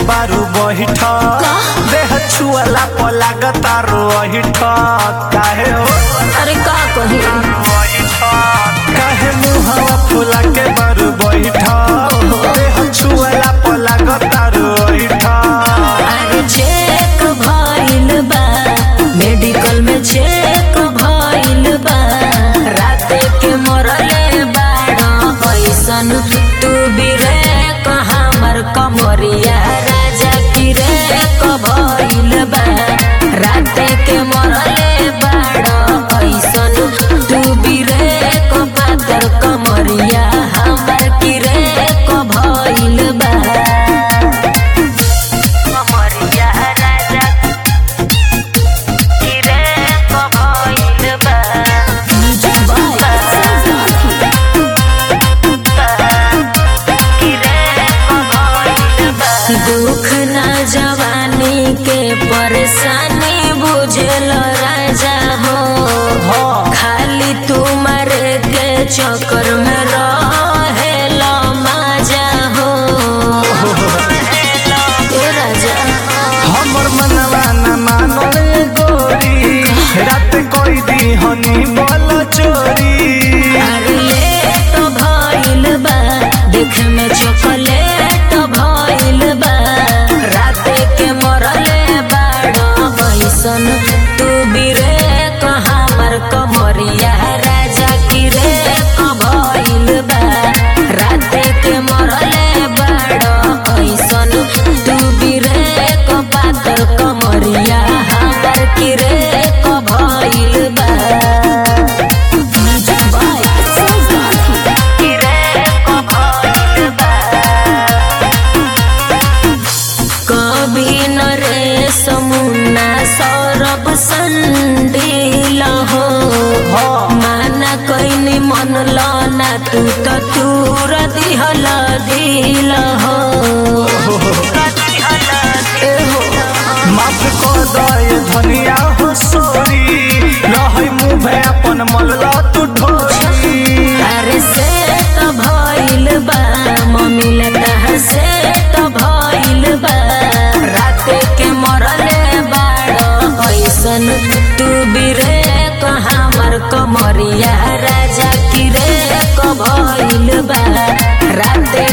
बारू बहिठ देह छुअला पलाग तारो अहिठ काहे हो अरे का कही काहे मुहावा फुला के बारू बहिठ देह छुअला पलाग तारो अहिठ अरे चेक भइल बा मेडिकल में चेक भइल बा राते के मरले बाड़ा ऐसन तू भी रे हमर कमरिया राजा की रे भइल बा राते के मरले बाड़ा ऐसन तू भी रे पातर कमरिया हमर की रे भइल बा कमरिया राजा किरे कबइल बा दुख ना जवानी के परेशानी बुझल राजा हो खाली तुम्हारे के चक्कर में रहेल माजा हो ए राजा हमर मनवा न मानो ए गोरी रात कोई दी हनी बोल चोरी अरे लेट भइल बा देख में चॉकलेट भइल बा राते के मरले बाड़ो ऐसन तू भी रे हमर कमरिया राजा की रे भइल बा राते के मरले बाड़ो ऐसन तू भी रे पातर कमरिया हमर की रे भइल बा कभी नरे समुना सौरभ संडील हो माना कैनी मन लाना तू तो तूर दिहल दिल हो ए हो माफ कर दे धनिया हो सोरी रहै मुँह अपन मलला तू ढोरी अरे से तो भइल बा मम्मी लता से तो भइल बा राते के मरले बाड़ ऐसन तू भी रे हमर कमरिया राजा की रे भइल बा राते